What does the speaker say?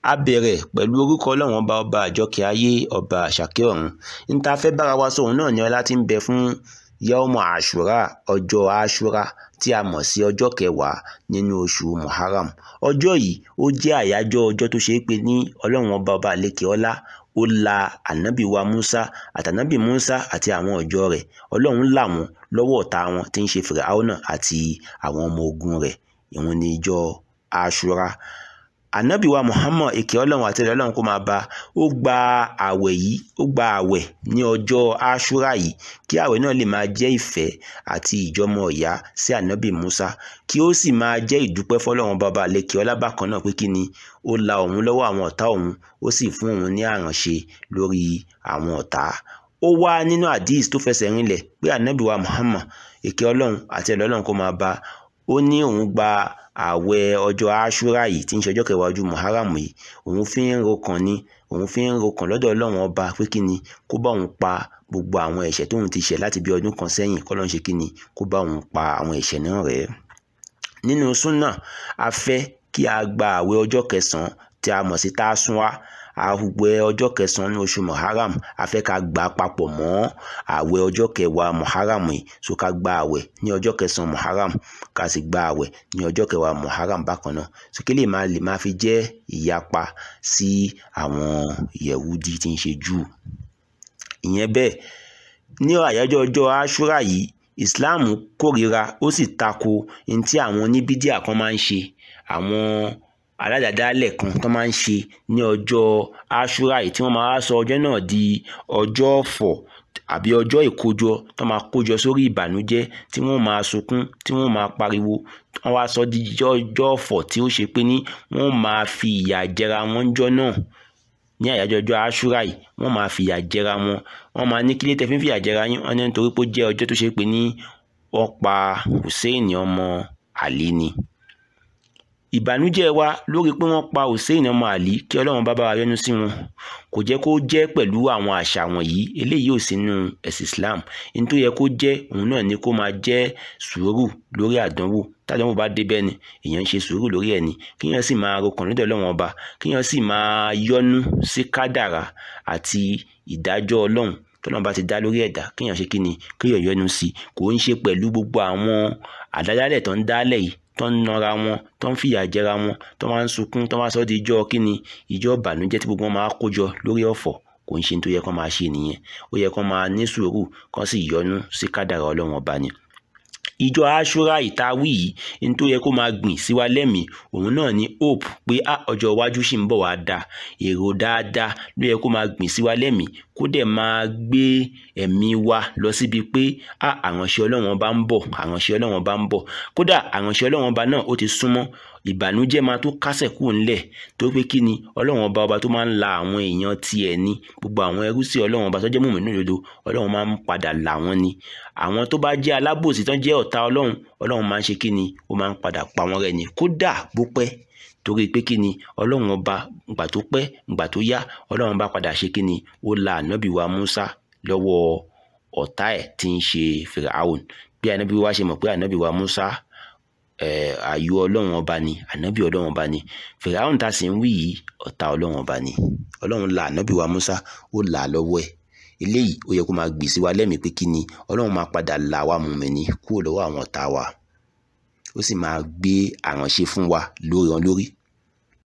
a bẹ̀rẹ̀ pẹ̀lú orúkọ ọlọ́run ọba ọba àjọkẹ́ ayé ọba àṣàkẹ́ ọ̀run n ta fẹ́ bára wa sọ̀rọ̀ náà ni ọlá tí ń bẹ fún yawmu àṣúrà ọjọ́ àṣúrà tí a mọ̀ sí ọjọ́ kẹwàá nínú oṣù muharram ọjọ́ yìí ó jẹ́ àyájọ́ ọjọ́ tó ṣe é pé ní ọlọ́run ọba ọba àlekè ọlá ó la ànábì wa musa àtànábì musa àti àwọn ọjọ́ rẹ̀ ọlọ́run là wọ́n lọ́wọ́ ọ̀tá wọn tí ń ṣe fìràhánà àti àwọn ọmọ ogun rẹ̀ ìwọ̀n ní ìjọ àṣúrà ànábì wa muhammad èké ọlọ́run àti ẹ̀rọ ọlọ́run kó máa bá ó gba àwẹ̀ yìí ó gba àwẹ̀ ní ọjọ́ àṣúrà yìí kí àwẹ̀ náà lè máa jẹ́ ìfẹ́ àti ìjọmọ ìyá sí ànábì musa kí ó sì máa jẹ́ ìdúpẹ́ fọlọ́run bàbá àlekè ọlá bákan náà pé kí ni ó la òun lọ́wọ́ àwọn ọ̀tá òun ó sì fún òun ní àránṣe lórí àwọn ọ̀tá ó wá nínú hadith tó fẹsẹ̀ rinlẹ̀ pé ànábì wa muhammad èké ọlọ́run àti ẹ̀rọ ọlọ́run kó máa bá ó ní òun gba àwẹ̀ ọjọ́ aṣúra yìí tí ń ṣe ọjọ́ kẹwàá ọdún muharram yìí òun fi ń rokàn ni òun fi ń rokàn lọ́dọ̀ ọlọ́run ọba pé kí ni kó bá òun pa gbogbo àwọn ẹ̀ṣẹ̀ tóun ti ṣẹ̀ láti bí ọdún kan sẹ́yìn kọ́lọ́n ṣe kí ni kó bá òun pa àwọn ẹ̀ṣẹ̀ náà rẹ́ nínú súnà a fẹ́ kí a gba àwẹ̀ ọjọ́ kẹsàn-án tí a mọ̀ sí tásúnwá àwẹ̀ ọjọ́ kẹsàn-án ní oṣù muharram a fẹ́ ká gbà papọ̀ mọ́ àwẹ̀ ọjọ́ kẹwàá muharram yìí so ká gba àwẹ̀ ní ọjọ́ kẹsàn-án muharram ká sì gba àwẹ̀ ní ọjọ́ kẹwàá muharram bákan náà so kí lè máa lè máa fi jẹ́ ìyapa sí àwọn yẹ̀wúdí tí ń ṣe júù ìyẹn bẹ́ẹ̀ ní àyájọ́ ọjọ́ aṣúra yìí islam kórìíra ó sì tako ní tí àwọn oníbídíà kan máa ń ṣe àwọn aládàádálẹ̀ kan tó máa ń ṣe ní ọjọ́ aṣúra yìí tí wọ́n máa sọ ọjọ́ náà di ọjọ́ ọ̀fọ̀ àbí ọjọ́ ìkójọ tó máa kójọ sórí ìbànújẹ́ tí wọ́n máa sunkún tí wọ́n máa pariwo wọ́n wá sọ di ọjọ́ ọ̀fọ̀ tí ó ṣe pé ní wọ́n máa fi ìyà jẹra wọn jọ náà ní àyájọ́ ọjọ́ aṣúra yìí wọ́n máa fìyà jẹra wọn wọ́n máa ní kílé tẹ́fín fìyà jẹra yín wọ́n ní nítorí pé ó jẹ́ ọjọ́ tó ṣe pé ní wọ́n pa Hussein ọmọ Ali ni ìbànújẹ́ wa lórí pé wọ́n pa Hussein ọmọ Ali kí Ọlọ́run bá bá wa yọ́nú sí wọn kò jẹ́ kó jẹ́ pẹ̀lú àwọn àṣà wọ̀nyí eléyìí ò sínú ẹ̀sìn Islam ní tó yẹ kó jẹ́ òun náà ni kó máa jẹ́ sùúrù lórí àdánwò tádánwò bá dé bẹ́ẹ̀ ni èèyàn ń ṣe sùúrù lórí ẹ̀ ni kíyàn sì máa rokàn lọ́dọ̀ Ọlọ́run ọba kíyàn sì máa yọ́nú sí kádàrà àti ìdájọ́ Ọlọ́run tọ́lọ́run bá ti dá lórí ẹ̀dá kíyàn ṣe kí ni kíyàn yọ́nú sí kò ń ṣe pẹ̀lú gbogbo àwọn àdádálẹ̀ tó ń dálẹ̀ yìí tó ń nara wọn tó ń fìyà jẹra wọn tó máa ń sunkún tó máa sọ di ìjọ kíni ìjọ ìbànújẹ́ tí gbogbo wọn máa kójọ lórí ọ̀fọ̀ kò ń ṣe tó yẹ kó máa ṣe nìyẹn ó yẹ kó máa ní sùúrù kó sì yọ́nú sí kádàrá Ọlọ́run ọba ni ìjọ aṣúra ìtawí yìí ní tó yẹ kó máa gbìn sí wa lẹ́mìí òun náà ní hope pé a ọjọ́ iwájú sì ń bọ̀ wá da èrò dáadáa ló yẹ kó máa gbìn sí wa lẹ́mìí kó dẹ̀ máa gbé ẹ̀mí wa lọ síbi pé a àránṣẹ́ Ọlọ́run ọba ń bọ̀ àránṣẹ́ Ọlọ́run ọba ń bọ̀ kódà àránṣẹ́ Ọlọ́run ọba náà ó ti súnmọ́ ìbànújẹ́ máa tó kásẹ̀ kúrò ńlẹ̀ tó pé kí ni ọlọ́run ọba ọba tó máa ń la àwọn èèyàn tiẹ̀ ní gbogbo àwọn ẹrú sí ọlọ́run ọba tó jẹ́ mùmínú òdodo ọlọ́run máa ń padà là wọ́n ni àwọn tó bá jẹ́ alábòsí tó jẹ́ ọ̀tá ọlọ́run ọlọ́run máa ń ṣe kí ni ó máa ń padà pa wọ́n rẹ́ ni kódà bó pẹ́ torí pé kí ni ọlọ́run ọba ìgbà tó pẹ́ ìgbà tó yá ọlọ́run bá padà ṣe kí ni ó la ànábì wa Musa lọ́wọ́ ọ̀tá ẹ̀ tí ń ṣe Firaun bí ànábì wa ṣe mọ̀ pé ànábì wa Musa àyò ọlọ́run ọba ni ànábì ọlọ́run ọba ni fìràhùn tá a sì ń wí yìí ọ̀tá ọlọ́run ọba ni ọlọ́run la ànábì wa Musa ó là á lọ́wọ́ ẹ̀ eléyìí ó yẹ kó máa gbèsè wa lẹ́mìí pé kí ni ọlọ́run máa padà là wá mùmínì kúrò lọ́wọ́ àwọn ọ̀tá wa ó sì máa gbé àránṣe fún wa lórí wọn lórí